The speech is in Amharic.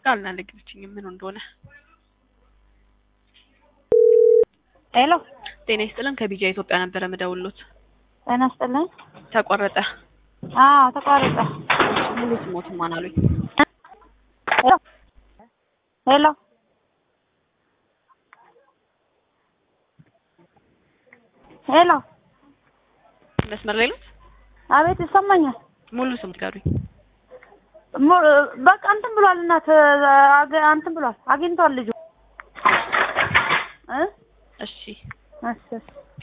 አልነገረችኝም ምን እንደሆነ። ሄሎ ጤና ይስጥልን ከቢጃ ኢትዮጵያ ነበረ ምደውሎት ጤና ይስጥልኝ። ተቆረጠ። አዎ ተቋረጠ። ሙሉ ስሞትን ማን አሉኝ? ሄሎ ሄሎ ሄሎ መስመር ላይ ነው። አቤት ይሰማኛል። ሙሉ ስም ንገሩኝ። ሙ- በቃ እንትን ብሏል እናት አገ- እንትን ብሏል አግኝቷል ልጁ እ እሺ እሺ